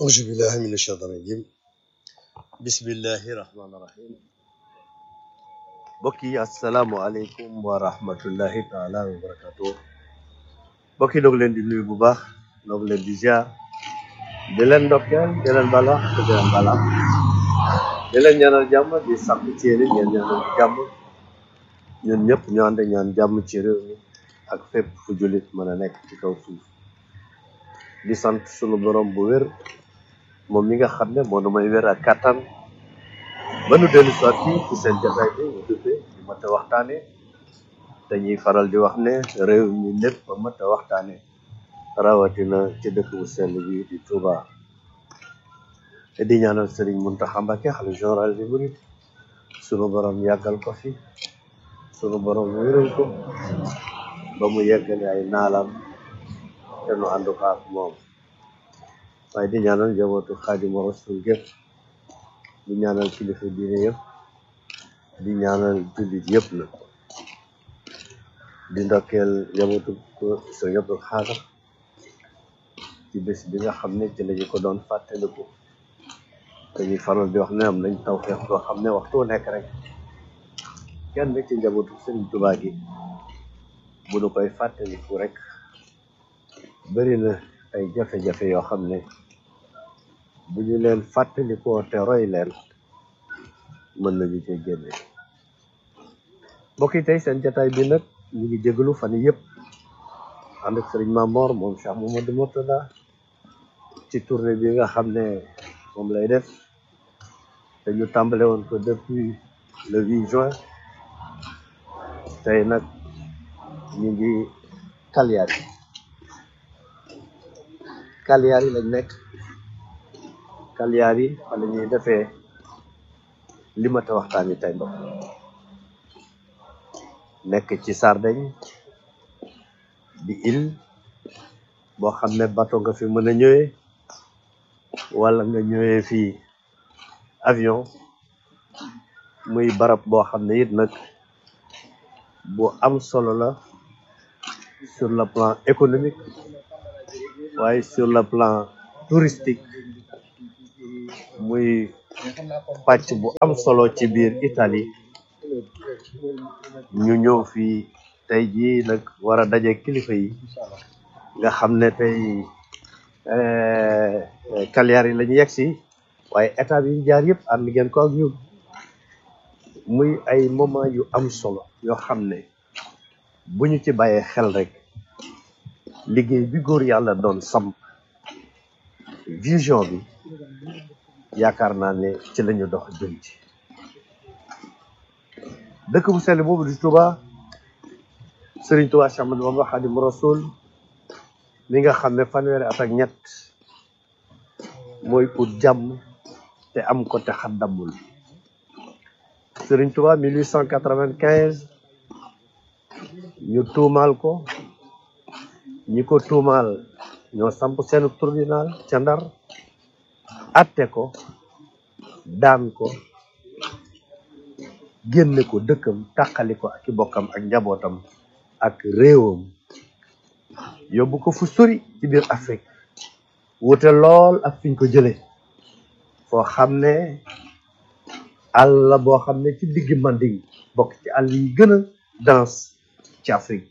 أعوذ بالله من الشيطان الرجيم بسم الله الرحمن الرحيم mbokk yi asalaamualeykum wa rahmatullahi taala wa barakatuh mbokk yi doog leen di nuyu bu baax doog leen di ziar di leen ndokkeel di leen bala te di leen bala di leen ñaanal jàmm di sàkk ci yéen ngeen ñaanal jàmm ñun ñëpp ñu ànd ñaan jàmm ci réew mi ak fépp fu jullit mën a nekk ci kaw suuf di sant sunu borom bu wér moom mi nga xam ne moo nu may wér ak kàttan ba nu dellu soit fii ci seen jataay bi ñu duppee di mat a waxtaane dañuy faral di wax ne réew mi lépp a mat a waxtaane rawatina ci dëkk bu sell bi di Touba te di ñaanal Sëriñ Muntaxa Mbàkke xalifa général des mourides sunu borom yàggal ko fi sunu borom wéral ko ba mu yeggale ay naalam te nu ànd ko ak moom waaye di ñaanal njabootu Xaadimu Rasuul gépp di ñaanal kilifa diine yëpp di ñaanal jullit yëpp na di ndokkeel njabootu ko Sëriñ Abdul Xaadar ci bés bi nga xam ne ci lañu ko doon fàttaliku dañuy faral di wax ne am nañ tawfeex boo xam ne waxtu wu nekk rek kenn ci njabootu Sëriñ Tuubaa gi bu nu koy fàttaliku rek bëri na ay jafe-jafe yoo xam ne bu ñu leen fàttalikoo te roy leen mën nañu cee génne mbokk yi tey seen jataay bi nag ñu ngi jégalu fan yii yëpp ànd ak sëriñ Mamor moom Cheikh Mamadou Mourtada ci tournée bi nga xam ne moom lay def te ñu tàmbale woon ko depuis le 8 juin tey nag ñu ngi Cagliari Cagliari lañ nekk Cagliari fa la ñuy defee li ma ta waxtaani tey mbokk nekk ci Sardaigne di île boo xam ne bateau nga fi mën a ñëwee wala nga ñëwee fii avion muy barab boo xam ne it nag bu am solo la sur le plan économique waaye sur le plan touristique muy pàcc bu am solo ci biir Italie ñu ñëw fii tey jii nag war a daje kilifa yi nga xam ne tey Cagliari la ñu yegg si waaye état yi ñu jaar yëpp ànd ngeen ko ak ñun muy ay moment yu am solo yoo xam ne bu ñu ci bàyyee xel rek liggéey bi góor yàlla doon samp vision bi yaakaar naa ne ci lañu dox jëm ci dëkk bu sell boobu di Touba Sëriñ Touba Cheikh Ahmadou Bamba Xaadimu Rasuul mi nga xam ne fanweeri at ak ñett mooy ut jàmm te am ko te xaddamul Sëriñ Touba 1895 ñu tuumaal ko ñi ko tuumaal ñoo samp seen tribunal ca Ndar atte ko daan ko génne ko dëkkam tàqali ko ak i bokkam ak njabootam ak réewam yóbbu ko fu sori ci biir Afrique wute lool ak fiñ ko jële foo xam ne àll la boo xam ne ci diggi Manding bokk ci àll yi gën a dense ci Afrique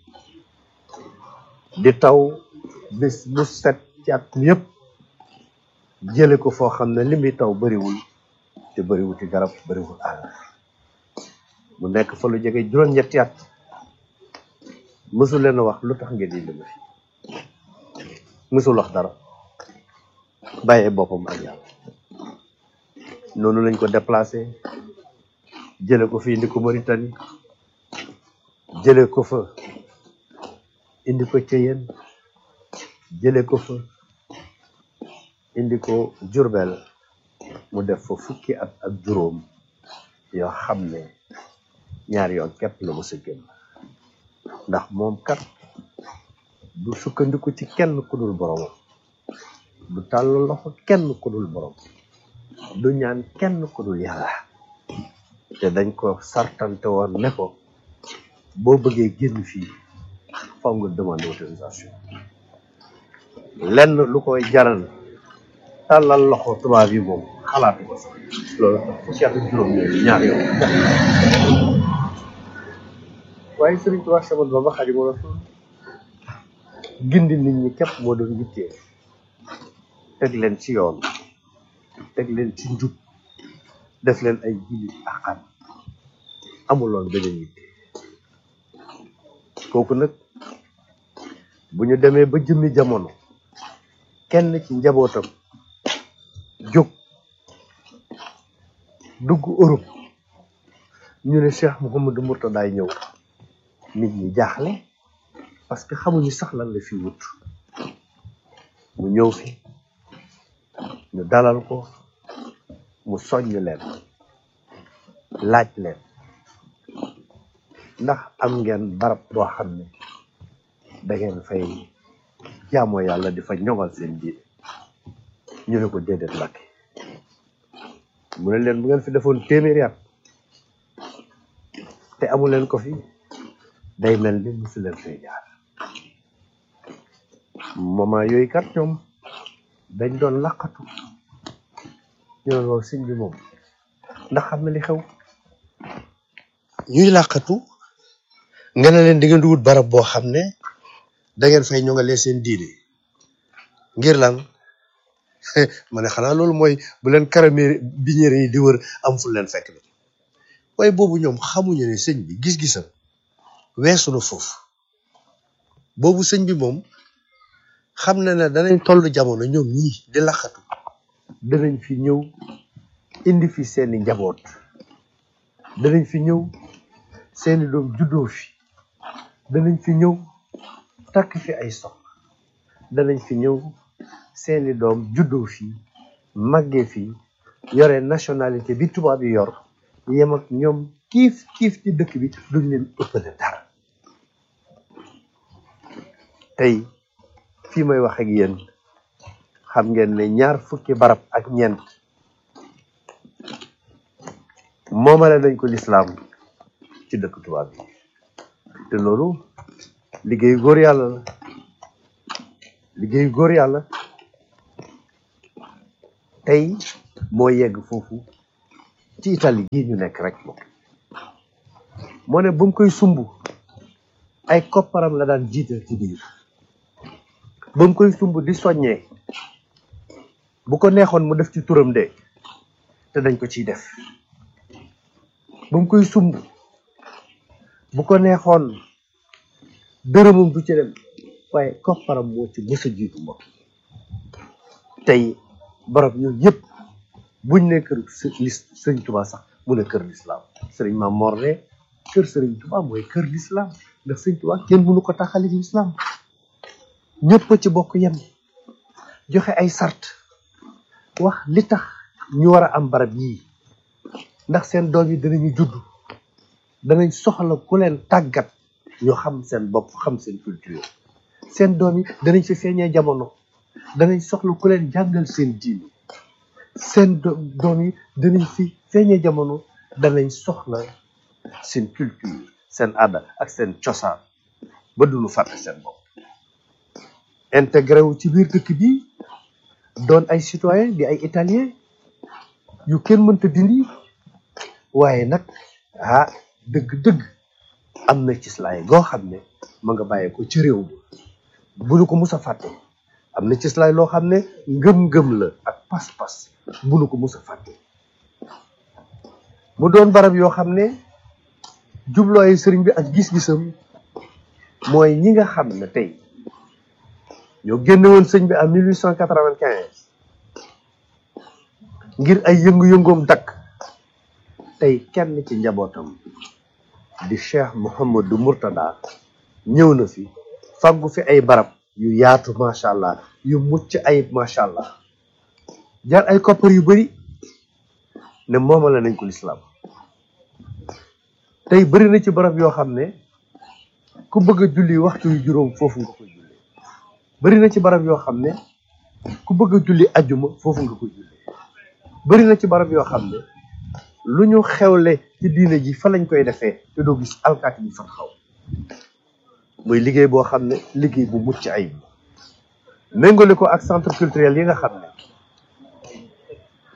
di taw bis bu set ci at mi yëpp jële ko foo xam ne li muy taw bariwul te bariwul ci garab bariwul àll mu nekk fa lu jege juróom-ñetti at mësul leen a wax lu tax ngeen di lëma fi mësul wax dara bàyyee boppam ak yàlla noonu lañ ko déplacé jële ko fi indi ko Mauritanie jële ko fa indi ko Ceyeen jële ko fa indi ko Jurbel mu def fa fukki at ak juróom yoo xam ne ñaari yoon képp la mos a génn ndax moom kat du sukkandiku ci kenn ku dul borom du tàll loxo kenn ku dul borom du ñaan kenn ku dul yàlla te dañ ko sartante woon ne ko boo bëggee génn fii faw nga demande autorisation lenn lu koy jaral tàllal loxo tubaab yi moom xalaatu ko sax loolu tax fukki at ak juróom yooyu ñaar yoon waaye Sëriñ Tuubaa Séex Ahmadu Bamba Xaadimu Rasuul gindi nit ñi képp moo doon yittee teg leen ci yoon teg leen ci njub def leen ay jullit axan amuloon beneen yitte kooku nag bu ñu demee ba jëmmi jamono kenn ci njabootam jóg dugg Europe ñu ne Cheikh Mouhamadou Mourtadaay ñëw nit ñi jaaxle parce que xamuñu sax lan la fi wut mu ñëw fi ñu dalal ko mu soññ leen laaj leen ndax am ngeen barab boo xam ne da ngeen fay jaamoo yàlla di fa ñoŋal seen diine ñu ne ko déedéet Mbàkke mu ne leen bu ngeen fi defoon téeméeri at te amu leen ko fi day mel ni musu leen fay jaar moment yooyu kat ñoom dañ doon laqatu ñu ne loolu sëñ bi moom ndax xam na li xew ñuy làqatu nga ne leen di ngeen di wut barab boo xam ne da ngeen fay ñoŋalee seen diine ngir lan ma ne xanaa loolu mooy bu leen karamé biñeere yi di wër am fu leen fekk bi waaye boobu ñoom xamuñu ne sëñ bi gis-gisam weesu na foofu boobu sëñ bi moom xam na ne danañ toll jamono ñoom ñii di làqatu danañ fi ñëw indi fi seeni njaboot danañ fi ñëw seeni doom juddoo fi danañ fi ñëw takk fi ay soxna danañ fi ñëw seeni doom juddoo fi màggee fi yore nationalité bi tubaab yi yor yem ak ñoom kiif kiif ci dëkk bi duñ leen ëppale dara tey fii may wax ak yéen xam ngeen ne ñaar fukki barab ak ñeent moomale nañ ko lislaam ci dëkk tubaab yi te loolu liggéeyu góor yàlla la liggéeyu góor yàlla tey moo yegg foofu ci Italie gii ñu nekk rek moom moo ne bu mu koy sumb ay kopparam la daan jiital ci biir ba mu koy sumb di soññee bu ko neexoon mu def ci turam de te dañ ko ciy def ba mu koy sumb bu ko neexoon dërëmam du ci dem waaye kopparam moo ci mës a jiitu moom tey barab ñun yëpp buñ ne kër sëriñ Tuubaa sax mu ne kër lislaam sëriñ Maam Mor ne kër sëriñ Tuubaa mooy kër lislaam ndax sëriñ Tuubaa kenn mënu ko taxali lislaam ñëpp ci bokk yem joxe ay sart wax li tax ñu war a am barab yii ndax seen doom yi danañu judd danañ soxla ku leen tàggat ñu xam seen bopp xam seen culture seen doom yi danañ fi feeñee jamono danañ soxla ku leen jàngal seen diini seen doom yi danañ fi feeñee jamono danañ soxla seen culture seen aada ak seen cosaan ba duñu fàtte seen bopp intégré wu ci biir dëkk bi doon ay citoyen di ay italien yu kenn mënta dindi waaye nag ah dëgg-dëgg am na ci slaay goo xam ne ma nga bàyyee ko ci réew mi bu nu ko mus a fàtte am na ci slaay loo xam ne ngëm-ngëm la ak pas-pas bu nu ko mus a fàtte mu doon barab yoo xam ne jublooyu sëriñ bi ak gis-gisam mooy ñi nga xam ne tey ñoo génne woon sëñ bi en 1895 ngir ay yëngu-yëngoom dakk tey kenn ci njabootam di cheikh Mouhamadou Mourtada ñëw na fi faggu fi ay barab yu yaatu macha allah yu mucc ayib macha allah jar ay koppar yu bari ne moomale nañ ko lislaam tey bari na ci barab yoo xam ne ku bëgg a julli waxtu yu juróom foofu nga koy julli bari na ci barab yoo xam ne ku bëgg a julli ajjuma foofu nga koy julli bari na ci barab yoo xam ne lu ñu xewle ci diine ji fa lañ koy defee te doo gis alkaati bi fa xaw muy liggéey boo xam ne liggéey bu mucc ayib méngale ko ak centre culturel yi nga xam ne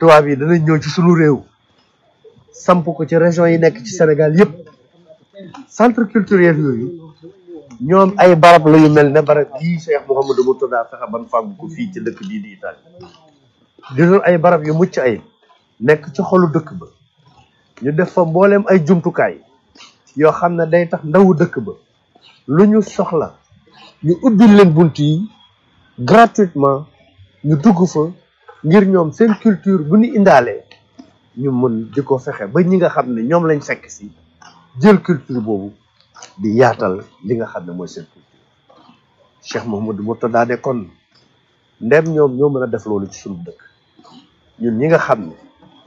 tubaab yi danañ ñëw ci sunu réew samp ko ci région yi nekk ci Sénégal yëpp centre culturel yooyu ñoom ay barab la yu mel ne barab yii Cheikh Mouhamadou Mourtada fexe ban fàggu ko fii ci dëkk bii di Italie di doon ay barab yu mucc ay nekk ci xolu dëkk ba ñu def fa mbooleem ay jumtukaay yoo xam ne day tax ndawu dëkk ba lu ñu soxla ñu ubbil leen bunt yi gratuitement ñu dugg fa ngir ñoom seen culture bu ñu indaalee ñu mën di ko fexe ba ñi nga xam ne ñoom lañ fekk si jël culture boobu di yaatal li nga xam ne mooy seen culture Cheikh Mouhamadou Mourtada ne kon ndem ñoom ñoo mën a def loolu ci sunu dëkk ñun ñi nga xam ne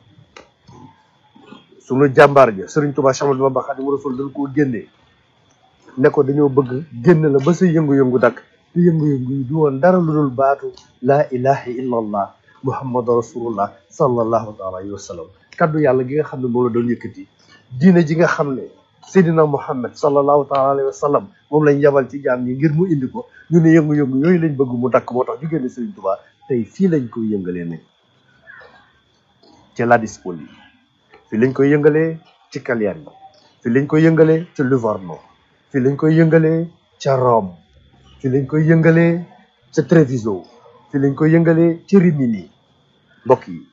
sunu jàmbaar ja Sëriñ Tuubaa Séex Ahmadu Bamba Xaadimu Rasuul dañ koo génnee ne ko dañoo bëgg génn la ba sa yëngu-yëngu dakk te yëngu-yëngu yi du woon dara lu dul baatu laa ilaha illa allah muhammadu rasulullah sallallahu taala alayhi wa sallam kaddu yàlla gi nga xam ne moom la doon yëkkati diine ji nga xam ne seydina muhammad sallallahu taala alayhi wa sallam moom lañ yabal ci jaam ñi ngir mu indi ko ñu ne yëngu-yëngu yooyu lañ bëgg mu dakk moo tax ñu génne Sëriñ Tuubaa tey fii lañ koy yëngalee ne ci Ladispoli fii lañ koy yëngalee ci Cagliari fii lañ koy yëngalee ci Livorno fii lañ koy yëngalee ca Rome fii lañ koy yëngalee ca Treviso fii lañ koy yëngalee ci Rimini mbokk yi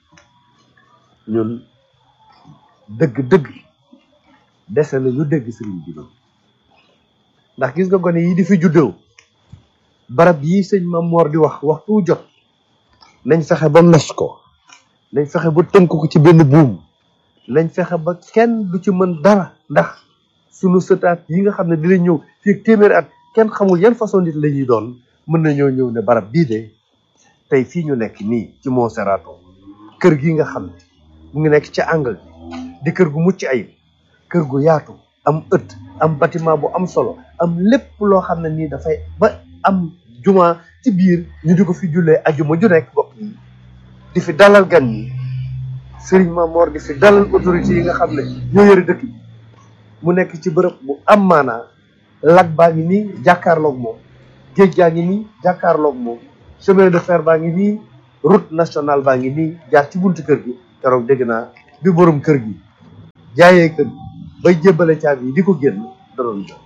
ñun dëgg-dëgg dese na ñu dégg sëriñ bi noonu ndax gis nga gone yi di fi juddoo barab yi sëñ Mam Moor di wax waxtu jot nañ fexe ba nos ko nañ fexe ba tënk ko ci benn buum nañ fexe ba kenn du ci mën dara ndax sunu sëtaat yi nga xam ne dinañ ñëw fii ak téeméeri at kenn xamul yan façon nit la ñuy doon mën nañoo ñëw ne barab bii de tey fii ñu nekk nii ci Monserrato kër gi nga xam ne mu ngi nekk ci angle bi di kër gu mucc ayib kër gu yaatu am ëtt am bâtiment bu am solo am lépp loo xam ne nii dafay ba am juma ci biir ñu di ko fi jullee ajuma ju nekk bokk yi di fi dalal gan yi sëriñ Mamor di fi dalal autorité yi nga xam ne ñoo yore dëkk bi mu nekk ci bërëb bu am maanaa lag baa ngi nii jàkkaarloog moom géej gaa ngi nii jàkkaarloog moom chemin de fer baa ngi nii route nationale baa ngi nii jaar ci buntu kër gi keroog dégg naa bi borom kër gi jaayee kër gi bay jébbale caabi yi di ko génn da doon jot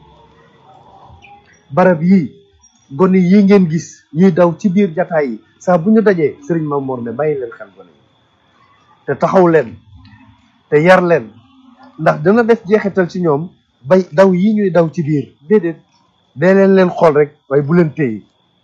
barab yii gone yi ngeen gis ñuy daw ci biir jataay yi saa bu ñu dajee sëriñ Mamoor ne bàyyi leen xel gone yi te taxaw leen te yar leen ndax dana def jeexital ci ñoom bay daw yi ñuy daw ci biir déedéet dee leen leen xool rek waaye bu leen téye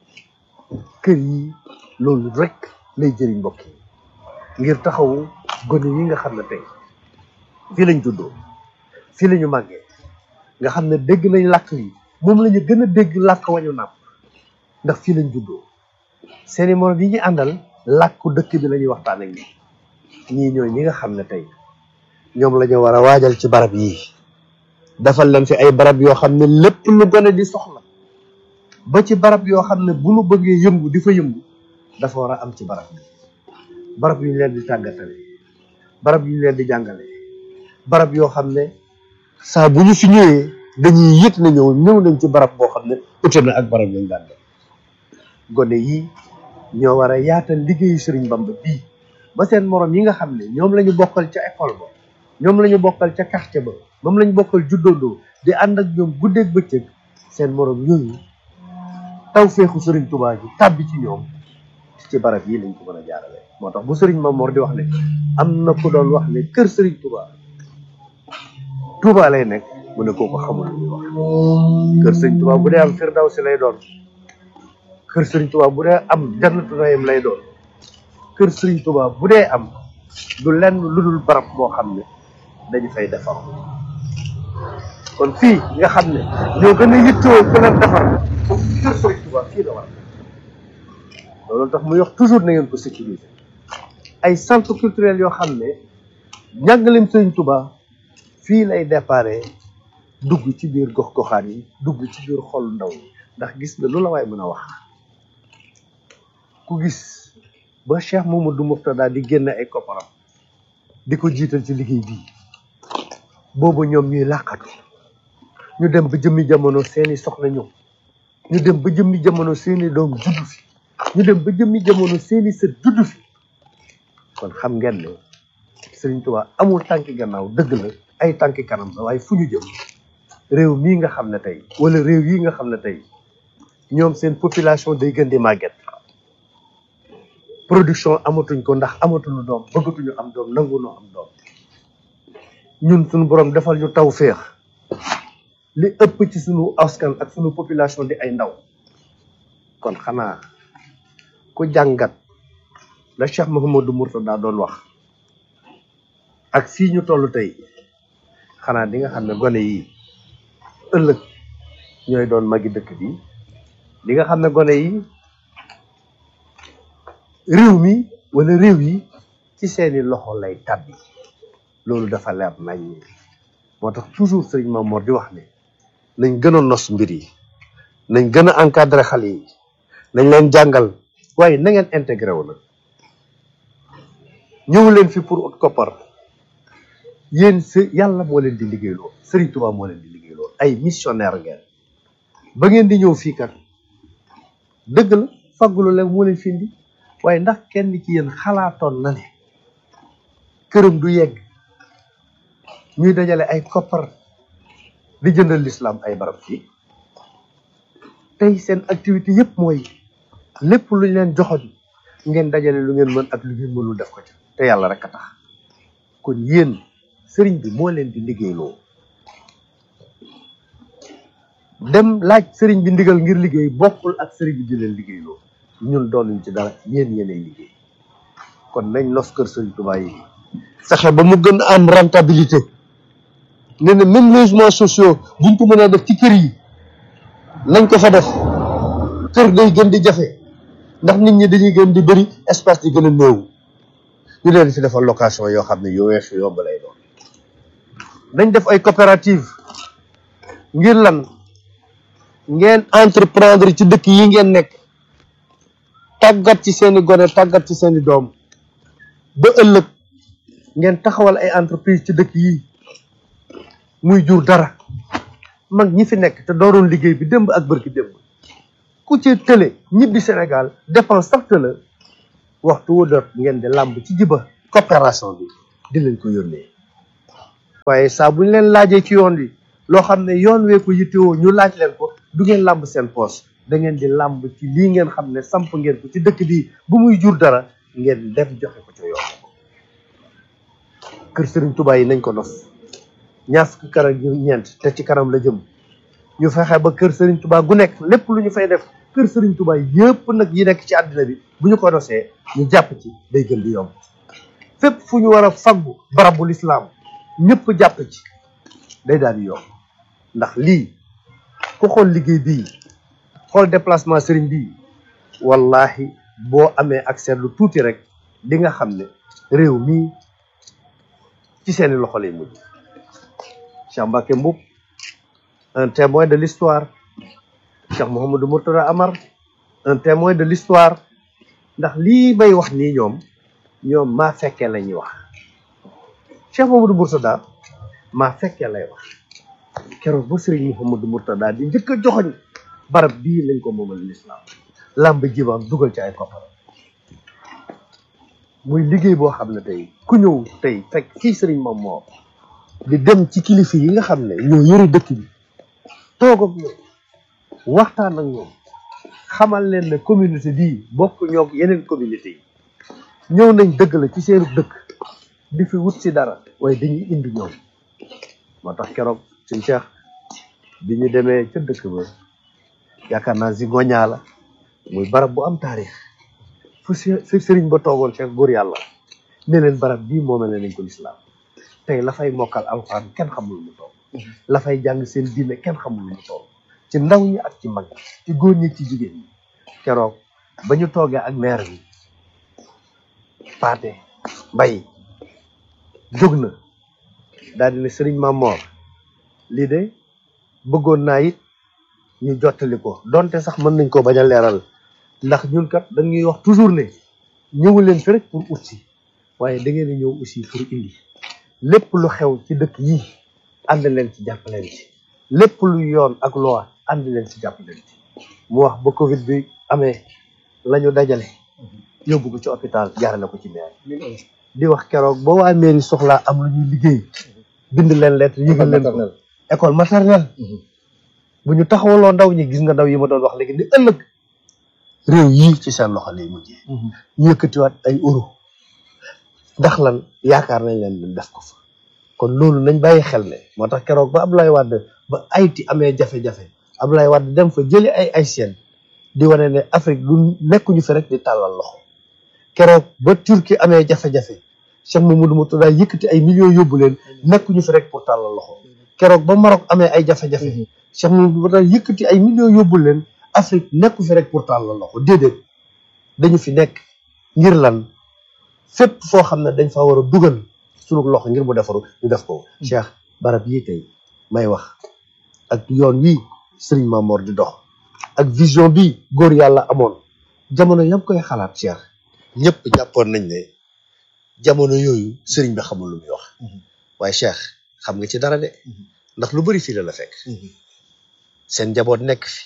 kër yi loolu rek lay jëriñ mbokk yi ngir taxawu gone yi nga xam ne tey fii lañ juddoo fii la ñu màggee nga xam ne dégg nañ làkk yi moom la ñu gën a dégg làkk wañu nàpp ndax fii lañ juddoo seeni morom yi ñu àndal làkku dëkk bi la ñuy waxtaan ak ñi ñii ñooy ñi nga xam ne tey ñoom la ñu war a waajal ci barab yii defal leen fi ay barab yoo xam ne lépp lu gone di soxla ba ci barab yoo xam ne bu nu bëggee yëngu di fa yëngu dafa war a am ci barab bi barab yu ñu leen di tàggatale barab yu ñu leen di jàngale barab yoo xam ne saa bu ñu fi ñëwee dañuy yëg na ñëw ñëw nañ ci barab boo xam ne ute na ak barab yañ daan def gone yi ñoo war a yaatal liggéeyu Sëriñ Bamba bii ba seen morom yi nga xam ne ñoom la ñu bokkal ca école ba ñoom la ñu bokkal ca quartier ba moom la ñu bokkal juddandoo di ànd ak ñoom guddeeg bëccëg seen morom yooyu taw feexu Sëriñ Tuubaa ji tàbbi ci ñoom ci barab yi lañ ko mën a jaarale moo tax bu Sëriñ Mamoor di wax ne am na ku doon wax ne kër Sëriñ Tuubaa Tuubaa lay nekk mu ne kooku xamul lu muy wax kër Sëriñ Tuubaa bu dee am Firdawsi lay doon kër Sëriñ Tuubaa bu dee am Jannatu Naïm lay doon kër Sëriñ Tuubaa bu dee am du lenn lu dul barab boo xam ne dañu fay defar kon fii nga xam ne ñoo gën a yittewoo ku leen defar foofu kër Sëriñ Tuubaa fii la war loolu tax muy wax toujours na ngeen ko sécuriser ay centre culturel yoo xam ne njàngaleem Sëriñ Tuubaa fii lay déparé dugg ci biir gox-goxaan yi dugg ci biir xol ndaw yi ndax gis nga lu la waay mën a wax ku gis ba Cheikh Mamadou Mourtada di génne ay kopparam di ko jiital ci liggéey bii boobu ñoom ñuy làqatu ñu dem ba jëmmi jamono seeni soxna ñëw ñu dem ba jëmmi jamono seeni doom juddu fi ñu dem ba jëmmi jamono seeni sët juddu fi kon xam ngeen ne Sëriñ Tuubaa amul tànki gannaaw dëgg la ay tànki kanam la waaye fu ñu jëm réew mii nga xam ne tey wala réew yi nga xam ne tey ñoom seen population day gën di màgget production amatuñ ko ndax amatuñu doom bëggatuñu am doom nanguñu am doom ñun suñu borom defal ñu taw féex li ëpp ci suñu askan ak suñu population di ay ndaw kon xanaa ku jàngat la Cheikh Mouhamadou Mourtada doon wax ak fii ñu toll tey xanaa di nga xam ne gone yi ëllëg ñooy doon magi dëkk bi di nga xam ne gone yi réew mi wala réew yi ci seeni loxo lay tàbbi loolu dafa leer nañ moo tax toujours sëriñ Mamoor di wax ne nañ gën a nos mbir yi nañ gën a encadré xale yi nañ leen jàngal waaye na ngeen intégré wu nag ñëw leen fi pour ut koppar yéen si yàlla moo leen di liggéeyloo sëriñ Tuubaa moo leen di liggéeyloo ay missionnaire ngeen ba ngeen di ñëw fii kat dëgg la faggulu leen moo leen fi indi waaye ndax kenn ci yéen xalaatoon na ne këram du yegg ñuy dajale ay koppar di jëndal lislaam ay barab fii tey seen activité yëpp mooy lépp lu ñu leen joxoon ngeen dajale lu ngeen mën ak lu ngeen mënul def ko ci te yàlla rek a tax kon yéen sëriñ bi moo leen di liggéeyloo dem laaj sëriñ bi ndigal ngir liggéey bokkul ak sëriñ bi di leen liggéeyloo ñun doonuñ ci dara yéen yéenay liggéey kon nañ nos kër sëriñ Tuubaa yi fexe ba mu gën a am rentabilité ne ne même logements sociaux buñ ko mën a def ci kër yi nañ ko fa def kër day gën di jafe ndax nit ñi dañuy gën di bëri espace di gën a néew ñu leen fi defal location yoo xam ne yoo weex yomb lay doon nañ def ay coopérative ngir lan ngeen entreprendre ci dëkk yi ngeen nekk tàggat ci seeni gone tàggat ci seeni doom ba ëllëg ngeen taxawal ay entreprise ci dëkk yi muy jur dara mag ñi fi nekk te dooroon liggéey bi démb ak bërki démb ku ci tële ñibbi Sénégal dépense sax tëla waxtu wu dot ngeen di làmb ci jiba coopération bi di leen ko yónnee waaye saa bu ñu leen laajee ci yoon wi loo xam ne yoon wee ko yittewoo ñu laaj leen ko du ngeen làmb seen poos da ngeen di làmb ci lii ngeen xam ne samp ngeen ko ci dëkk bi bu muy jur dara ngeen dem joxe ko ca yoon kër Serigne Touba yi nañ ko nos ñaar fukki kër ak ñeent te ci kanam la jëm ñu fexe ba kër Serigne Touba gu nekk lépp lu ñu fay def kër Serigne Touba yëpp nag yi nekk ci àddina bi bu ñu ko nosee ñu jàpp ci day gën di yomb fépp fu ñu war a faggu barabul islam ñëpp jàpp ci day daal di yomb ndax lii ku xool liggéey bii xool déplacement Serigne bii wallahi boo amee accès lu tuuti rek di nga xam ne réew mii ci seeni loxo lay mujj Cheikh Mbacké Mboup un témoin de l'histoire Cheikh Mouhamadou Mourtada Amar un témoin de l'histoire ndax lii may wax nii ñoom ñoom maa fekkee la ñuy wax Cheikh Mouhamadou Mourtada maa fekkee lay wax keroog ba Serigne Mouhamadou Mourtada di njëkk a joxoñ barab bii lañ ko moomal l'islam làmb jibaam dugal ci ay koppar muy liggéey boo xam ne tey ku ñëw tey fekk fii sëriñ moom moo di dem ci kilifa yi nga xam ne ñoo yëre dëkk bi toog ak ñoom waxtaan ak ñoom xamal leen ne communauté bii bokk ñoo yeneen communauté yi ñëw nañ dëgg la ci seenu dëkk di fi wut si dara waaye dañuy indi ñoom moo tax keroog suñ Cheikh bi ñu demee ca dëkk ba yaakaar naa si ngoñaa la muy barab bu am taarix fu si sëriñ ba toogoon Cheikh góor yàlla ne leen barab bii moomale nañ ko lislaam tey la fay mokkal alxuraan kenn xamul mu toll la fay jàng seen diine kenn xamul mu toll ci ndaw ñi ak ci mag ci góor ñi ci jigéen ñi keroog ba ñu toogee ak maire bi paate mbay jóg na daal di ne sëriñ Mamor lii de bëggoon naa it ñu jottali ko donte sax mën nañ ko bañ a leeral ndax ñun kat dañuy wax toujours ne ñëwu leen fi rek pour ut si waaye da ngeen a ñëw aussi pour indi lépp lu xew ci dëkk yi ànd leen ci jàppaleen ci lépp lu yoon ak loi ànd leen ci jàppaleen ci mu wax ba Covid bi amee la ñu dajale yóbbu ko ci hôpital jaarale ko ci maire di wax keroog boo waa mairie soxlaa am lu ñuy liggéey bind leen lettre yëgal leen ko école maternelle bu ñu taxawaloo ndaw ñi gis nga ndaw yi ma doon wax léegi ni ëllëg réew yii ci seen loxo lay mujjee ñu yëkkatiwaat ay euro ndax lan yaakaar nañ leen di def ko fa kon loolu nañ bàyyi xel ne moo tax keroog ba Abdoulaye Wade ba Haïti amee jafe-jafe Abdoulaye Wade dem fa jëli ay Haïtiens di wane ne Afrique du nekkuñu fi rek di tàllal loxo keroog ba Turquie amee jafe-jafe Cheikh Mamadou Mourtada yëkkati ay millions yóbbu leen nekkuñu fi rek pour tàllal loxo keroog ba Maroc amee ay jafe-jafe Cheikh Mamadou Mourtada yëkkati ay millions yóbbu leen Afrique nekku fi rek pour tàllal loxo déedéet dañu fi nekk ngir lan fépp foo xam ne dañ fa war a dugal sunu loxo ngir mu defaru ñu def ko Cheikh barab yii tey may wax ak yoon wi Serigne Mamor di dox ak vision bi góor yàlla amoon jamono yam koy xalaat Cheikh ñëpp jàppoon nañ ne jamono yooyu Serigne bi xamul lu muy wax waaye Cheikh xam nga ci dara de ndax lu bari fii la la fekk seen njaboot nekk fi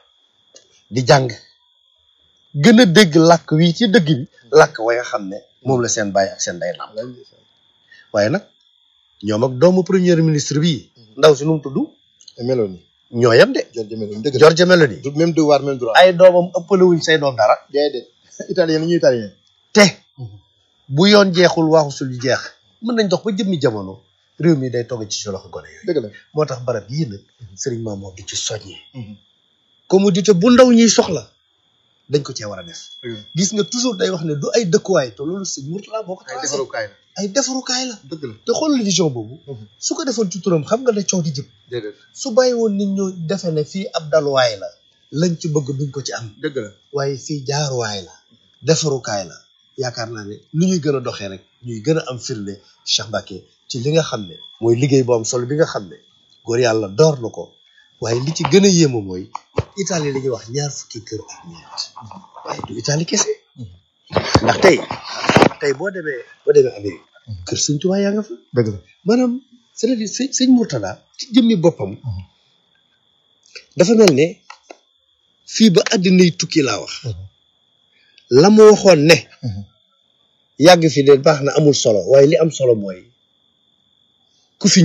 di jàng gën a dégg làkk wi ci dëgg bi làkk wa nga xam ne moom la seen baay ak seen day nàmp waaye nag ñoom ak doomu premier ministre bii ndaw si nu mu tudd Meloni ñoo yem de Giorgia Meloni dëgg la Giorgia Meloni du même devoir même droit ay doomam ëppale wuñ say doom dara déedéet italien la ñuy italien te bu yoon jeexul waxu sul jeex mën nañ dox ba jëmmi jamono réew mi day togg ci si loxo gone yooyu dëgg la moo tax barab yii nag sëriñ Mamour di ci soññee commodité bu ndaw ñuy soxla dañ ko cee war a def gis nga toujours day wax ne du ay dëkkuwaay te loolu sëñ Mourtala boo ko ay tracé defarukaay la ay defarukaay la dëgg la te xoolal vision boobu su ko defoon ci turam xam nga ne coow di jëm déedéet su bàyyi woon nit ñu defe ne fii ab daluwaay la lañ ci bëgg duñ ko ci am dëgg la waaye fii jaaruwaay la defarukaay la yaakaar naa ne lu ñuy gën a doxee rek ñuy gën a am firnde Cheikh Mbacké ci li nga xam ne mooy liggéey bu am solo bi nga xam ne góor yàlla door na ko waaye li ci gën a yéema mooy Italie la ñuy wax ñaar fukki kër ak ñeent waaye du Italie kese ndax tey tey boo demee boo demee Amérique kër Sëñ Tuubaa yaa nga fa dëgg la maanaam c'est-à-dire sëñ sëñ Mourtada ci jëmmi boppam dafa mel ne fii ba àddinay tukki laa wax la mu waxoon ne yàgg fi de baax na amul solo waaye li am solo mooy ku fi